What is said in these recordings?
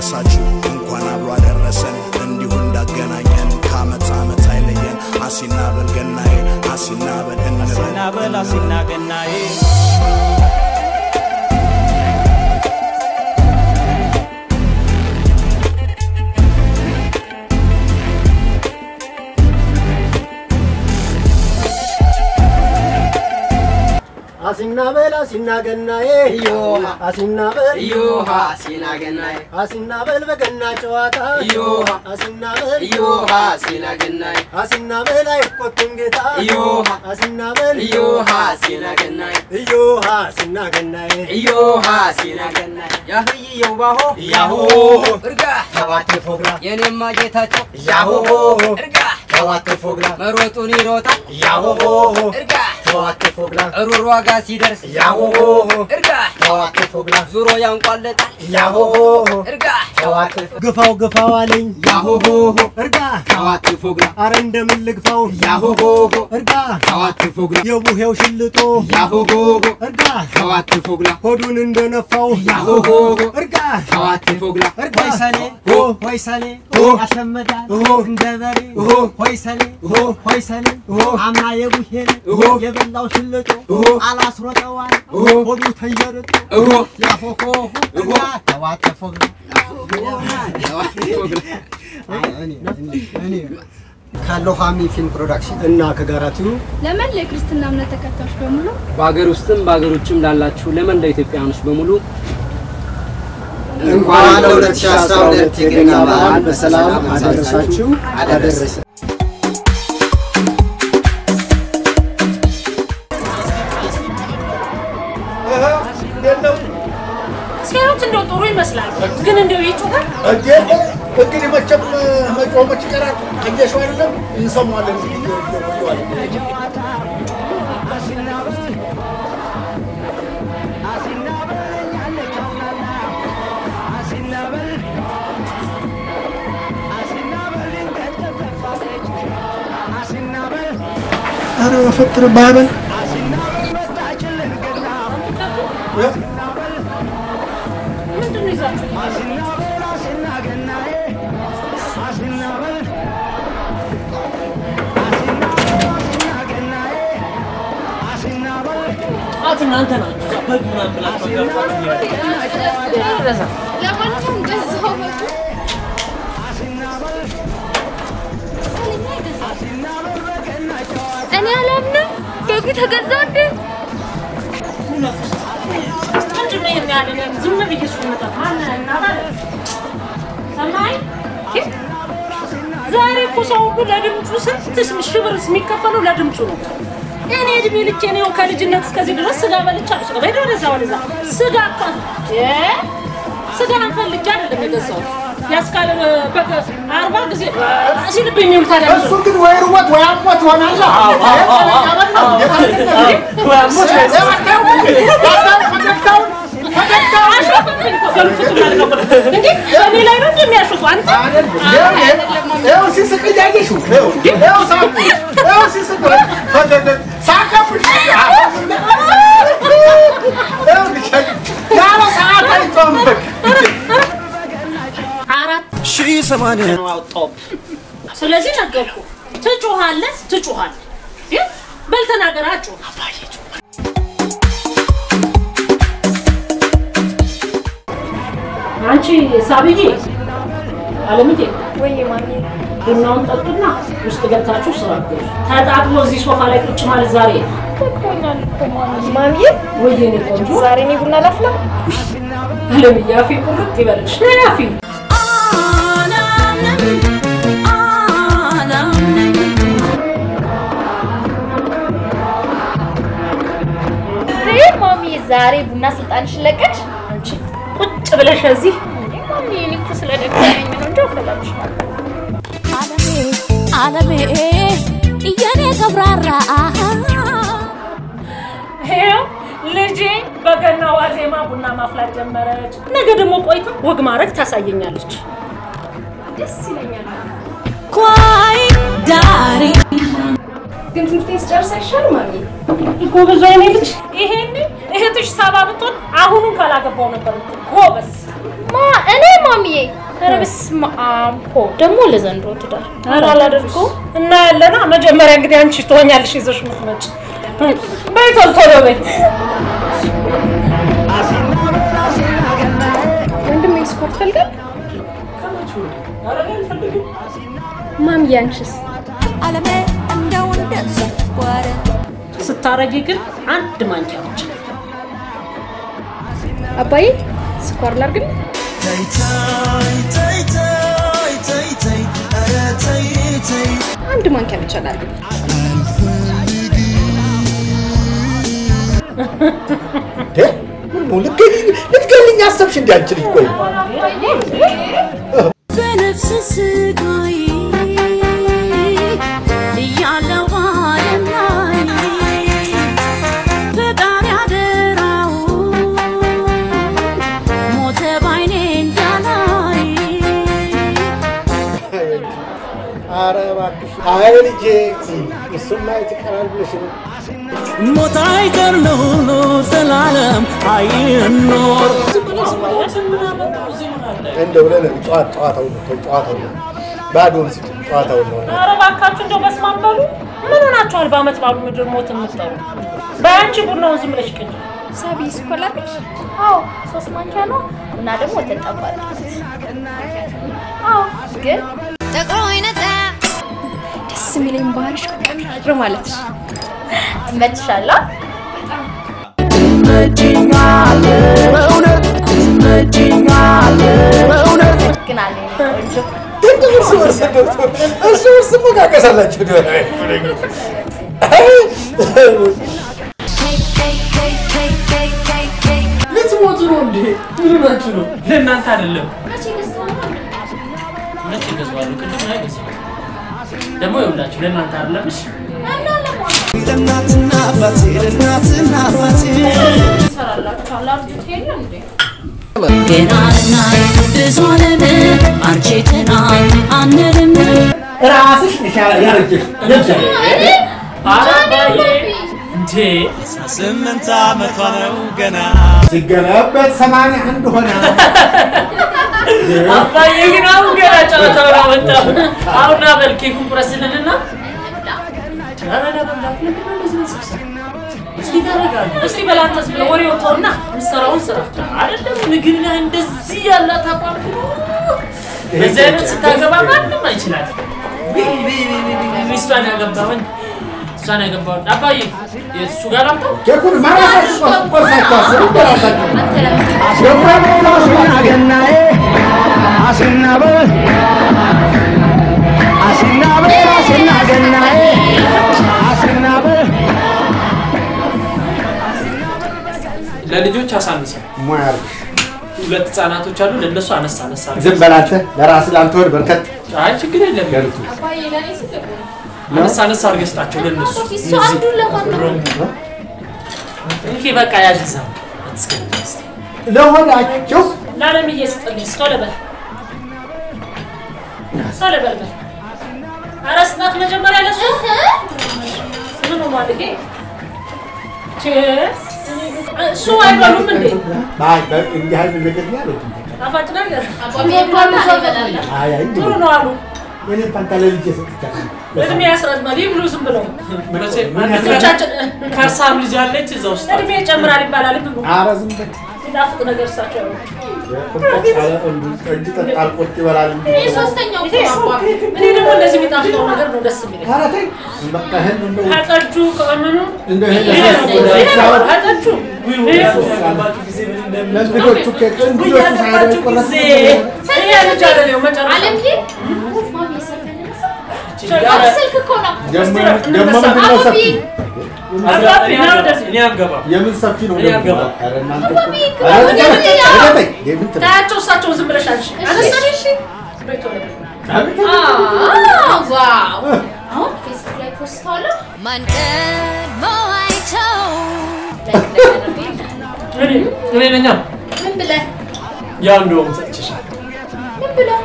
አደረሳችሁ እንኳን አብሮ አደረሰን እንዲሁ እንዳገናኘን ከአመት አመት አይለየን አሲና በል ገናዬ አሲና በል እንበል ሲናበል አሲና ገናዬ አሲና በል አሲና ገናዬ እዮሃ አሲና በል እዮሃ ሲና ገናዬ አሲና በል በገና ጨዋታ እዮሃ አሲና በል እዮሃ ሲና ገናዬ አሲና በል አይቆጡም ጌታ እዮሃ አሲና በል እዮሃ ሲና ገናዬ እዮሃ አሲና ገናዬ እዮሃ ሲና ገናዬ ያህይየው ባሆ ያሆ እርጋ ተዋቴ ፎግራ የኔማ ጌታቸው ያሆ እርጋ ተዋቴ ፎግራ መሮጡን ይሮጣል ያሆ እርጋ ተዋቴ ፎግራ ሩር ዋጋ ሲደርስ ያሆ እርጋ ተዋቴ ፎግራ ዙሮ ያንቋለጣል ያሆ እርጋ ተዋቴ ግፋው ግፋው አለኝ ያሆሆ እርጋ ታዋት ፎግራ አረ እንደምን ልግፋው ያሆሆ እርጋ ታዋት ፎግራ የቡሄው ሽልጦ ያሆሆ እርጋ ታዋት ፎግራ ሆዱን እንደነፋው ያሆሆ እርጋ ታዋት ፎግራ እርጋ ሆይ ሰኔ ኦ ሆይ ሰኔ ኦ ያሸመዳል ኦ እንደ በሬ ኦ ሆይ ሰኔ ኦ ሆይ ሰኔ ኦ አምና የቡሄን ኦ የበላው ሽልጦ ኦ አላስሮጠዋል ኦ ሆዱ ተየርጦ ኦ ያሆሆ ኦ ተዋተፎ ካለው ሀሚ ፊልም ፕሮዳክሽን እና ከጋራቲው ለመላ የክርስትና እምነት ተከታዮች በሙሉ በሀገር ውስጥም በሀገር ውጭም ላላችሁ ለመላው ኢትዮጵያውያኖች በሙሉ እንኳን ለ2012 የገና በዓል በሰላም አደረሳችሁ አደረሰ። ሲያዩት እንደው ጥሩ ይመስላል፣ ግን እንደው ይጮሃል። እንዴ እንግዲህ መቼም መጮመች ይቀራል። አየሽው አይደለም እንሰማዋለን እንግዲህ እየዋለ ኧረ በፈጠረ ባበል ምንድን ነው ይዛችሁ ጣት እናንተ ናችሁ እዛ በግ ምናምን ብላችሁ ገባችሁ ለማንኛውም ገዛው በቃ እኔ አላምንም። በጉ ተገዛ እንዴ? ምንድን ነው የሚያለ ዝም ብዬ ስመጣ ማን እናታለ ሰማይ ዛሬ እኮ ሰው ሁሉ ለድምፁ ስንት ሺህ ብር የሚከፈለው ለድምፁ ነው። እኔ እድሜ ልኬን ይኸው ከልጅነት እስከዚህ ድረስ ስጋ በልቻለሁ። ስጋ በሄደ ወደዛ ወደዛ ስጋ እኮ እ ስጋ አንፈልጌ አይደለም የገዛሁት ያስካለ በቃ አርባ ጊዜ ሲልብኝ ይውል ታዲያ እሱ ግን ወይ ርቦት ወይ አሞት ይሆናል። እኔ ላይ ነው እንደሚያሽፉ አንተ ይኸው ሲስቅ እያየሽው ይኸው ሳቁ ይኸው ሲስቅ ሳቀብሽ ያለ ሰዓት አይቶም አራት ሺህ ሰማንያ ነው አውጣው ስለዚህ ነገርኩ። ትጮኻለህ ትጮኻለህ። ግን በል ተናገር፣ አጩህ። አንቺ ሳብዬ አለምዬ ወይ ማሚ ቡናውን ጠጡና ውስጥ ገብታችሁ ስራ ገዙ። ተጣጥቦ እዚህ ሶፋ ላይ ቁጭ ማለት ዛሬ ደክሞኛል እኮ ማሚ። ማሚ ወየኔ ቆንጆ ዛሬ እኔ ቡና ላፍላ? አለምዬ አፌ ቁርጥ ይበልሽ። ነይ አፌ ይህ ማሚ ዛሬ ቡና ስልጣንሽን ለቀቅሽ? አንቺ ቁጭ ብለሽ እዚህ እንዴ ማሚ እኔ እኮ ስለደከመኝ ነው እንጂ አፈላልሻለሁ። አለሜ አለሜ የኔ ገብራራ ይኸው ልጄ በገና ዋዜማ ቡና ማፍላት ጀመረች። ነገ ደግሞ ቆይታ ወግ ማድረግ ታሳየኛለች። ደስ ይለኛል። ኳይ ዳሪ ግን ትምህርቴን ስጨርስ አይሻልም ማሚ? ጎበዝ አይኔ ልጅ ይሄኔ እህትሽ ሳባ ብትሆን አሁኑን ካላገባው ነበር የምትል። ጎበዝ ማ እኔ ማሚዬ። ኧረ በስመ አብ ሆ ደግሞ ለዘንድሮ ትዳር ኧረ አላደርገውም። እና ያለና መጀመሪያ እንግዲህ አንቺ ትሆኛለሽ ይዘሽ የምትመጪ በይ ቶሎ ቶሎ በይ ወንድሜ ስኳር ትፈልጋለህ? ማሚዬ አንቺስ? ዓለሜ እንደው እንደ ስኳር ስታረጊ ግን አንድ ማንኪያ ብቻ አባዬ ስኳር ላድርግልህ? አንድ ማንኪያ ብቻ ላድርግልህ። ልትገልኝ አሰብሽ እንዲ አንቺ ልጅ ቆይ በነፍስ ስጋዬ እያለው ዓለም ላይ ፈጣሪ አደራው ሞተ ባይኔ እንዳላይ ኧረ እባክሽ አይ ልጄ እሱማ የት ይቀራል ብለሽ ነው ሞት አይቀር ለሁሉ ዘላለም አይኖር እንደው ብለህ ነው ጨዋታ ጨዋታው ነው ተው፣ ጨዋታው ነው ባዶውን ስጭ ጨዋታው ነው ኧረ እባካችሁ እንደው በስመ አብ በሉ ምን ሆናችኋል በአመት ባሉ ምድር ሞት የምትጠሩ በአንቺ ቡናውን ዝም ብለሽ ቅጂ ሳቢ ስኳር ላድርግልሽ? አዎ ሶስት ማንኪያ ነው እና ደግሞ ወተት ጠብ አድርጊ። አዎ ግን ጠቅሮ ይነጣ ደስ የሚለኝ ባህሪሽ ቅር ማለትሽ ትመችሻለሁ። ግን አለ ቆንጆ እርስ በርስ እንደው እርስ በርስ መቃቀሳላችሁ ልትሞቱ ነው እንዴ? ምን ሆናችሁ ነው? ለእናንተ አይደለም። መቼ ገዛዋለሁ? ቅድም ላይ ገዛሁ። ደግሞ ይኸውላችሁ ለእናንተ አይደለም። እሺ ለእናትና አባቴ ለእናትና አባቴ ይሰራላችኋል። አርጁት የለም እንዴ? ገና ልናይ ብዙ ዓለም አርጅተናል አንልም ራስሽ ነሽ ያረጀሽ ለምሳሌ ኧረ አባዬ እንዴ ስምንት ዓመቷ ነው ገና ሲገለበት ሰማንያ አንድ ሆነ አባዬ ግን አሁን ገና ጨዋታውን አመጣው። አሁን ና በል ኬኩን ቁረስልንና ኧረ ለመብላት ምንድን ነው እንደዚህ መሰብሰብ? እስኪ ታደርጋለህ። እስኪ በላንተስ ብለህ ወሬ ወጣውና የምትሰራውን ስራ አይደለም ምግብ ላይ እንደዚህ ያላት አቋም በዚህ አይነት ስታገባ ማንም አይችላትም። ሚስቷን ያገባውን እሷን ያገባውን አባዬ የእሱ ጋር ላምጣው ኬኩን ማራሳችሁ ቆርሳችሁ አስሩ በራሳችሁ ለልጆች አሳንሰው ሙያ አድርግሽ። ሁለት ህጻናቶች አሉ። ለእነሱ አነሳ አነሳ ዝም በል አንተ ለራስህ ለአንተ ወድ በርከት አይ ችግር የለም። ገልቱ አባዬ ለኔ ስጥ። አነሳ አነሳ አድርገህ ስጣቸው ለእነሱ። እሱ አንዱን ለማን ነው? እንኪ በቃ ያዝዛ ለሆዳቸው ለዓለምዬ ስጥልኝ ቶሎ በል ቶሎ በል በል ኧረ ስጣት መጀመሪያ ለሱ ምን ነው ማድረጌ ቼስ እሱ አይበሉም እንዴ አይ በ- እንዲህ አይነት ነገር ነው ያሉት። ጣፋጭ ነገር አይ አይ ጥሩ ነው አሉ እኔ ፋንታ ለልጄ ሰጥቻለሁ። እድሜ ያስረዝማል ይብሉ ዝም ብለው ምን ልጆቻችን ከርሳም ልጅ አለች እዛ ውስጥ እድሜ ይጨምራል ይባላል ብሉ ኧረ ዝም በል የሚጣፍጥ ነገር እሳቸው ያሉ ቁርጠት ያለ እንዱ ጠጅ ጠጣል ቁርጥ ይበላል እንጂ ሶስተኛው እኔ ደግሞ እንደዚህ የሚጣፍጠው ነገር ነው ደስ የሚለኝ ኧረ ተይ በቃ ይሄን እንደው ከጠጁ ከምኑ እንደው ይሄን ይሄ ነው ለሳስ ከጠጁ ለእንግዶቹ ኬክ እንግዶቹ ሳይሆን ይቆረጥ ይሄ ልጅ አይደለም መጨረሻ አለምዬ ማሚ ስልክ እኮ ነው። ደግሞ ደግሞ ምንድን ነው ሰፊ አባቢ ና ወደዚህ እኔ አልገባም። የምን ሰፊ ነው እኔ ደግሞ? አልገባም። ኧረ እናንተ ባቢ እኮ- ኧረ ተይ፣ ወደዚህ ያ። ኧረ ተይ፣ የምን ትለው? ታያቸው እሳቸው ዝም ብለሽ አንቺ አነሳሽ እሺ ቤቶ ነው አቤት አዎ ዋው አሁን ፌስቡክ ላይ ፖስት አለ ማን ቀድሞ አይተው እኔ እኔ ነኛ ምን ብለህ ያው እንደውም ሰጥቼሻለሁ። ምን ብለህ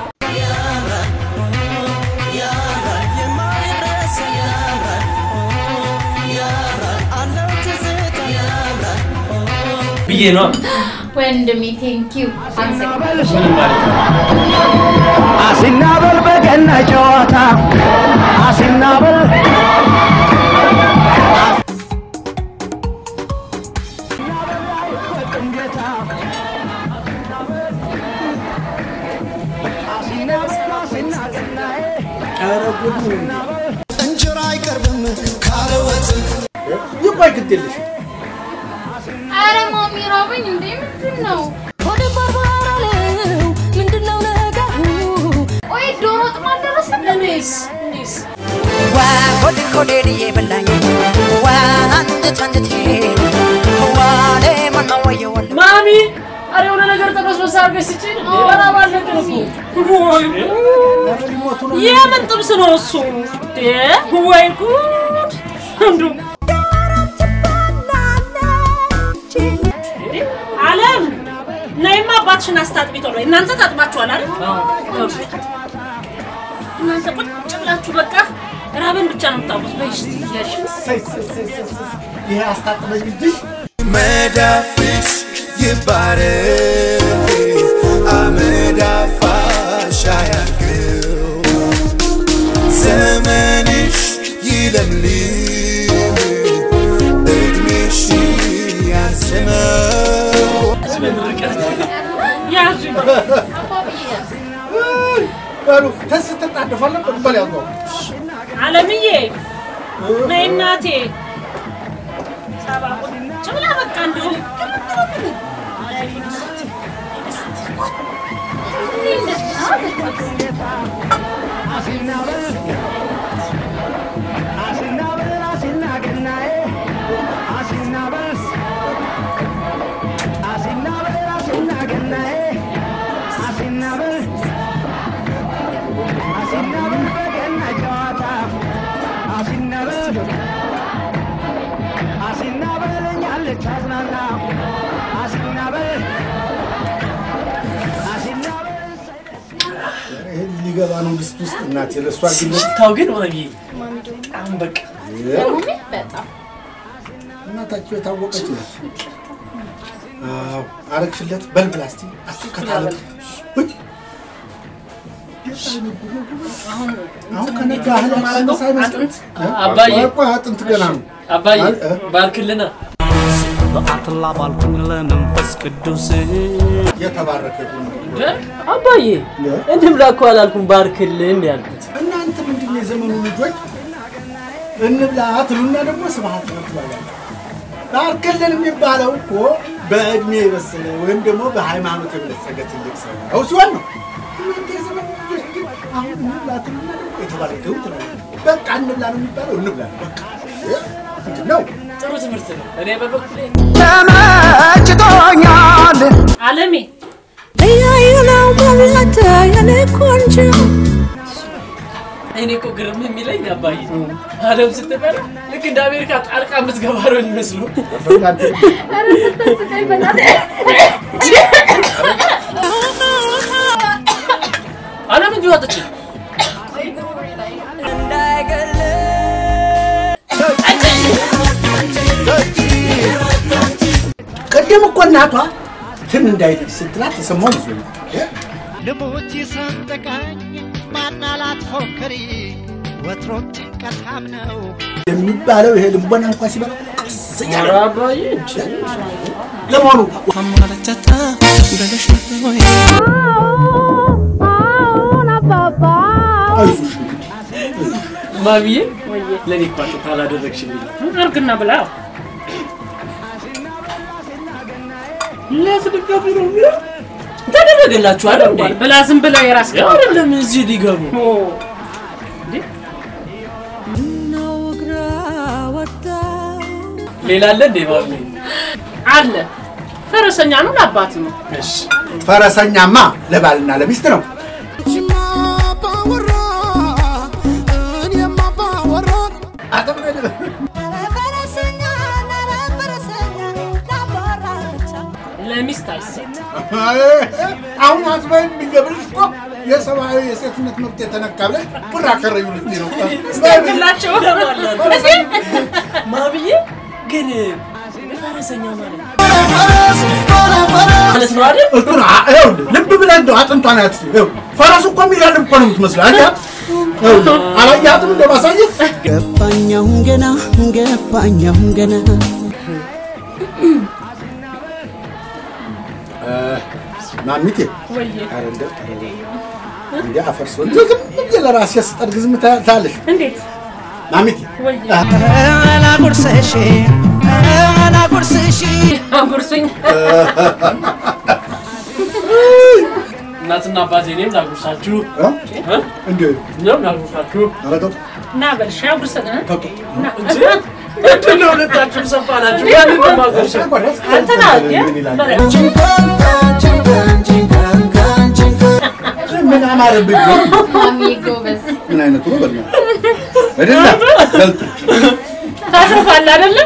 ብዬ ነው ወንድሜ ቴንኪው አመሰግናለሁ። አሲናበል በገና ጨዋታ አሲናበል ኧረ ጉድ ነው። እንጀራ አይቀርብም ካለ ወጥ ይቆይ ግድ የለሽ አረ ማሚ ራበኝ እንዴ ምንድን ነው? ሆዴ ባርባር አለው ምንድነው ነገሩ? ቆይ ዶሮ ወጥም አልደረሰም? እኔስ እኔስ ዋ ሆዴ ሆዴን እየበላኝ ዋ አንጀት አንጀቴ ዋ ሌማና ወየወል ማሚ አረ የሆነ ነገር ተበስበስ አድርገሽ ስጪኝ። በጣም አለቅን እኮ ወይ የምን ጥብስ ነው እሱ? እንዴ ወይ ጉድ! እንዱ አለም ነይማ አባትሽን አስታጥቢ ቶሎ። እናንተ ታጥባችኋል አይደል? እናንተ ቁጭ ብላችሁ በቃ ራበን ብቻ ነው የምታውቁት። በይ እስቲ እያልሽ ይሄ አስታጥበኝ እጅሽ መዳፍሽ ይባረክ አመዳፋሽ አያርገው ዘመንሽ ይለምልም እድሜሽ ያስመው ያዙ በሉ ተስ ትጣደፋለን በል ያዘው አለምዬ ነይ እናቴ። ሳባ ቁጭ ብላ በቃ እንዲሁ ይሄ ሊገባ ነው ድስት ውስጥ እናቴ ለእሷ ግለት ሽታው ግን ማሚ በጣም በቃ ማሚ በጣም እናታቸው የታወቀች ነች። አዎ አረግሽለት በል ብላ እስቲ አሱ ከታለቅ አሁን ከነጋ እህል ማረገው አጥንት አባዬ ቆይ አጥንት ገና ነው አባዬ ባርክልና በአትላ ባልኩኝ ለመንፈስ ቅዱስ የተባረከ ይሁን። አባዬ እንብላ እኮ አላልኩም ባርክልን ያልኩት እናንተ ምንድን ነው የዘመኑ ልጆች እንብላ ትሉና ደግሞ ስብሐት ነው ትላላችሁ። ባርክልን የሚባለው እኮ በእድሜ የበሰለ ወይም ደግሞ በሃይማኖት የበለጸገ ትልቅ ሰው ነው ሲሆን ነው። እናንተ የዘመኑ ልጆች ግን አሁን እንብላ ትሉና ደግሞ የተባረከ ይሁን ትላላችሁ። በቃ እንብላ ነው የሚባለው እንብላ ነው በቃ ይህ ምንድን ነው? ጥሩ ትምህርት ነው እኔ በበኩሌ ተመችቶኛል አለሜ እያዩ ነው መብላት የኔ ቆንጆ እኔ እኮ ግርም የሚለኝ አባዬ አለም ስትበላ ልክ እንደ አሜሪካ ጣልቃ የምትገባ ነው የሚመስሉ ኧረ ስታስቀኝ በእናትህ አለም እንጂ ወጥች ቅድም እኮ እናቷ ትን እንዳይልሽ ስትላት የሰማው መስሎኛል። ልሙት ሰንጥቀኝ ማናላት ፎክሪ ወትሮም ጭንቀታም ነው የሚባለው ይሄ ልቦና እንኳ ሲበላ ቀስ እያለ ኧረ አባዬ እንጂ ለመሆኑ አይዞሽ እንግዲህ ማሚዬ ለእኔ እኮ አጥንት አላደረግሽልኝ እርግና ብላ ለፍድጋቢ ነው የሚለው ተደረገላችሁ አይደል እንዴ ብላ ዝም ብለው የራስ ያው አይደለም እዚህ ሊገቡ ሌላ አለ እንዴ ማሚ አለ ፈረሰኛ ነው ለአባት ነው እሺ ፈረሰኛማ ለባልና ለሚስት ነው። ለሚስት አይሰጥ አሁን አዝባይ የሚገብርሽ እኮ የሰብአዊ የሴትነት መብት የተነካ ብለሽ ብር አከረዩ ልትይ ነው። ስተክላቸው ማሚዬ ግን ፈረሰኛ ማለት ፈረስ ነው አይደል? እሱን አ- ይኸውልህ ልብ ብለህ እንደው አጥንቷን ያት ፈረሱ እኮ የሚጋልብ እኮ ነው የምትመስለው። አያት አላያትም እንደ ማሳየት ገባኛሁን ገና ገባኛሁን ገና ማሚቴ ወይዬ ኧረ እንደው ኧረ እንደ አፈርሶ እንደው ዝም ብዬ ለራሴ ስጠርግ ዝም ታ- ታያለሽ እንዴት ማሚቴ ወይዬ አላጉርስሽ አላጉርስሽ አጉርሱኝ እናትና አባቴ እኔም ላጉርሳችሁ እንዴ እኛም ላጉርሳችሁ ኧረ ተው እና በልሽ አጉርሰን እ? እና እንጂ ምንድን ነው ሁለታችሁም ሰፋ ናችሁ ያንን ነው የማጎርሰው አንተና ምን አማረብኝ ማሚ ጎበዝ ምን አይነቱ ነው በእናትህ አይደለ በልጥ ታስርፋለህ አይደለም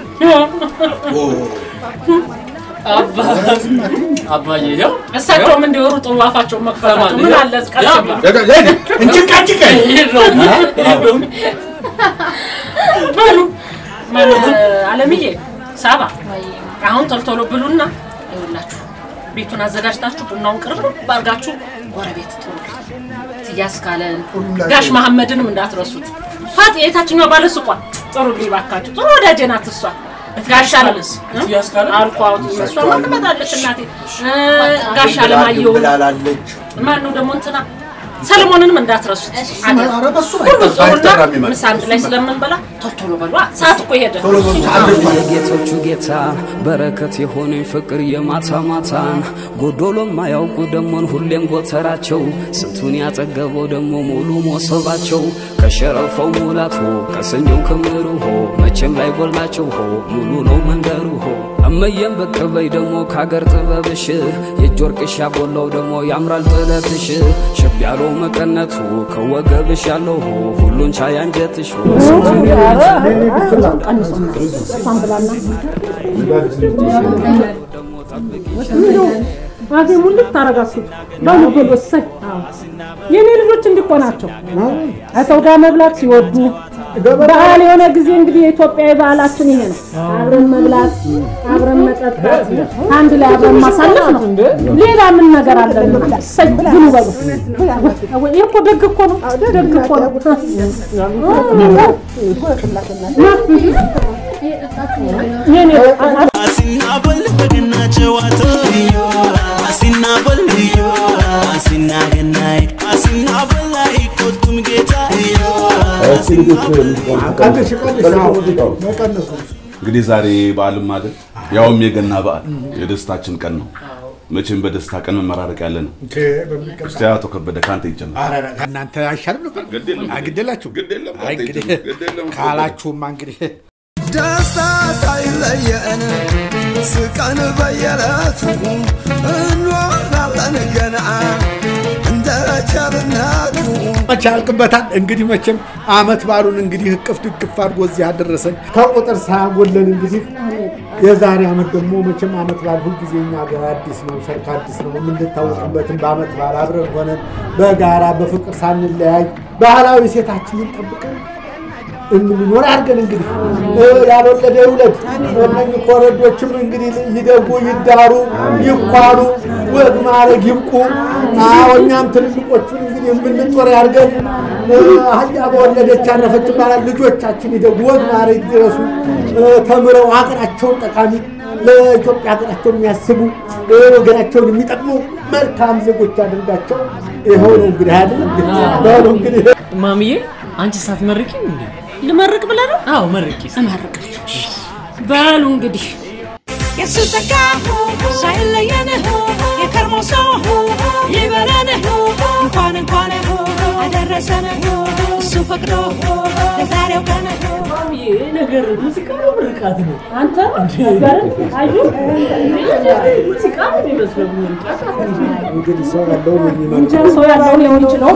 አባዬ ያው እሳቸውም እንዲወሩ ጥሩ አፋቸውን መክፈታቸው ምን አለ ቀስ ብለው እንጭቃጭቀ በሉ ማን አለምዬ ሳባ አሁን ቶልቶሎ ብሉና ይኸውላችሁ ቤቱን አዘጋጅታችሁ ቡናውን ቅርብ ባርጋችሁ ጎረቤት ጥሩ ትያስ ካለን ጋሽ መሐመድንም እንዳትረሱት ፋጥ የታችኛው ባለ ሱቋ ጥሩ ባካችሁ ጥሩ ወዳጄ ናት እሷ ጋሽ አለምስ ትያስ ካለን አልኳት እሷ ትመጣለች እናቴ እ፣ ጋሽ አለማየሁ ብላላለች ማን ነው ደግሞ እንትና ሰለሞንንም እንዳትረሱት አደራ። ኧረ በሱ ሁሉ ጥሩና አይጠራም ይመጣል። ምሳ አንድ ላይ ስለምንበላ ቶሎ ቶሎ በሏ ሰዓት እኮ ሄደ የጌቶቹ ጌታ በረከት የሆነኝ ፍቅር የማታ ማታን ጎዶሎ ማያውቁ ደሞን ሁሌም ጎተራቸው ስንቱን ያጠገበው ደሞ ሙሉ ሞሰባቸው ከሸረፈው ሙላቱ ከሰኞው ክምሩ ሆ መቼም ላይ ጎላቸው ሆ ሙሉ ነው መንደሩ ሆ እመየም ብቅ በይ ደሞ ከአገር ጥበብሽ የእጅ ወርቅሽ ያጎላው ደሞ ያምራል ጥለትሽ ሸብ ያለው መቀነቱ ከወገብሽ ያለው ሆ ሁሉን ቻይ አንጀትሽ ሆ ስንቱን አፌ ሙልት ታረጋሱት ባሉበል ወሳኝ የኔ ልጆች እንዲኮ ናቸው። ከሰው ጋር መብላት ሲወዱ ባህል የሆነ ጊዜ እንግዲህ የኢትዮጵያዊ ባህላችን ይሄ ነው። አብረን መብላት፣ አብረን መጠጣት፣ አንድ ላይ አብረን ማሳለፍ ነው። ሌላ ምን ነገር አለን? እሰይ ብሉ በሉ። ይሄ እኮ ደግ እኮ ነው። ደግ እኮ ነው። የኔ አሲናበል በገና ጨዋታ አሲናበል አሲና ገናይ አሲናበል አይቆጡም ጌታ እንግዲህ ዛሬ በዓልም አይደል ያውም የገና በዓል የደስታችን ቀን ነው። መቼም በደስታ ቀን መመራረቅ ያለ ነው። እስቲ አቶ ከበደ ከአንተ ይጀምር። ከእናንተ አይሻልም ነበር? አግደላችሁ አይ እንግዲህ ግድ የለም። ካላችሁማ እንግዲህ ደስታ ሳይለየን ስቀን በየዕለቱ እንኖራለን ገና እንደ ቸርነቱ መቼ ያልቅበታል። እንግዲህ መቼም አመት ባሉን እንግዲህ እቅፍ ድግፍ አድርጎ እዚህ ያደረሰን ከቁጥር ሳያጎለን እንግዲህ የዛሬ አመት ደግሞ መቼም አመት በዓል ሁልጊዜ እኛ ጋር አዲስ ነው፣ ሰርክ አዲስ ነው። የምንታወቅበትም በአመት በዓል አብረን ሆነን በጋራ በፍቅር ሳንለያይ ባህላዊ ሴታችንን ጠብቀን እንድንኖር አድርገን እንግዲህ እ፣ ያልወለደ ይውለድ። እነኝህ ኮረዶችም እንግዲህ ይደጉ፣ ይዳሩ፣ ይኳሉ፣ ወግ ማድረግ ይብቁ። አዎ እኛም ትልልቆቹን እንግዲህ የምንጦር ያድርገን። እ፣ አህያ በወለደች አረፈች ይባላል። ልጆቻችን ይደጉ፣ ወግ ማድረግ ይድረሱ፣ እ፣ ተምረው ሀገራቸውን ጠቃሚ ለኢትዮጵያ ሀገራቸውን የሚያስቡ እ፣ ወገናቸውን የሚጠቅሙ መልካም ዜጎች አድርጋቸው። ይኸው ነው እንግዲህ አይደለም በሉ እንግዲህ ማሚዬ አንቺ ሳትመርቂም እንዴ? ልመርቅ ብለህ ነው? አዎ መርቂ። እመርቃለሁ። በሉ እንግዲህ የሱ ጸጋ ሳይለየን የከርሞ ሰው ይበለን እንኳን እንኳን አደረሰን እሱ ፈቅዶ ለዛሬው ቀን ማሚዬ ነገር ሙዚቃ ነው ምርቃት ነው? አንተ አዩ ሙዚቃ ነው የሚመስለው ምርቃት እንግዲህ ሰው ያለው እንጃ ሰው ያለው ሊሆን ይችላል።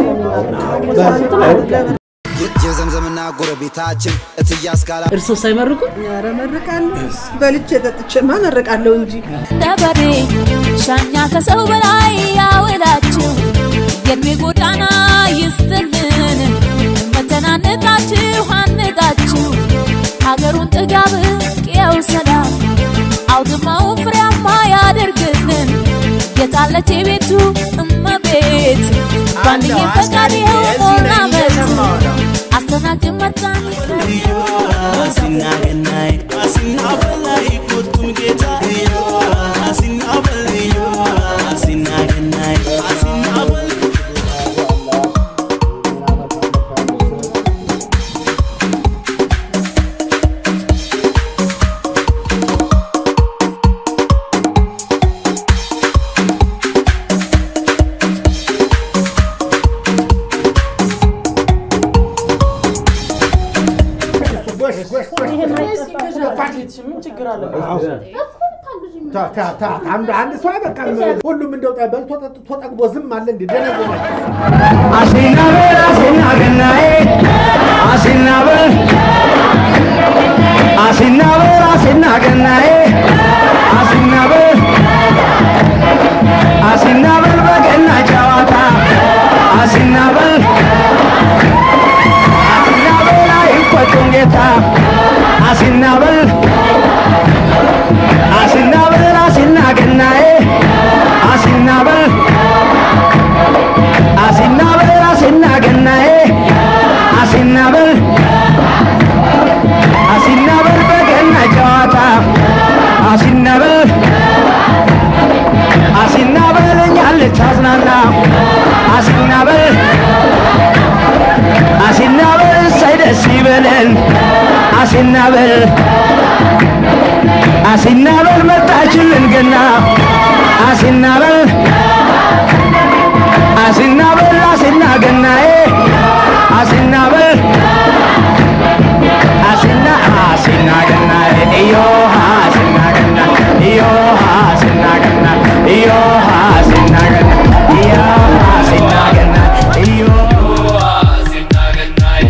የዘምዘምና ጎረቤታችን እትያስ ካላ እርሶ ሳይመርቁ ኧረ መርቃለሁ። በልቼ ጠጥቼማ መርቃለሁ እንጂ ደበሬ ሻኛ ከሰው በላይ ያውላችሁ የእድሜ ጎዳና ይስጥልን መተናነቃችሁ አንቃችሁ ሀገሩን ጥጋብ ቅየው ሰላም አውድማውን ፍሬያማ ያደርግልን ትመጣለች የቤቱ እመቤት ባንድዬ ፈቃድ የሆነ አመት አስተናግድ መጣን አሲና ገናይ አሲና በላይ ኮቱም ጌታ አሲና በልዮ አሲና ገናይ አሲና በል ምን ችግር አለበት? ታ- ታ- ታ- አንድ አንድ ሰው አይበቃም። ሁሉም እንደው በልቶ ጠጥቶ ጠግቦ ዝም አለ እንዴ? ደነዘዘ። አሲና በል አሲና ገናዬ አሲና በል አሲና በል አሲና ገናዬ አሲና በል አሲና በል በገና ጨዋታ አሲና በል አሲና በል አይቆጡም ጌታ አሲና በል አሲና በል አሲና ገናዬ አሲና በል አሲና በል አሲና ገናዬ አሲና በል አሲና በል በገና ጨዋታ አሲና በል አሲና በል እኛን ልታዝናና አሲና በል አሲና በል እሰይ ደስ ይበለን አሲና በል አሲና በል መጣችልን ገና አሲና በል አሲና በል አሲና ገናዬ አሲና በል አሲና አሲና ገናዬ እዮሃ አሲና ገና እዮሃ አሲና ገና እዮሃ አሲና ገና እዮሃ አሲና ገና እዮሃ አሲና ገናዬ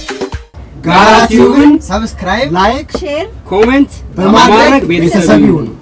ጋራ ቲዩብን ሰብስክራይብ፣ ላይክ፣ ኮሜንት በማድረግ በማድረግ ቤተሰብ ቤተሰብ ይሁኑ። ይሁኑ።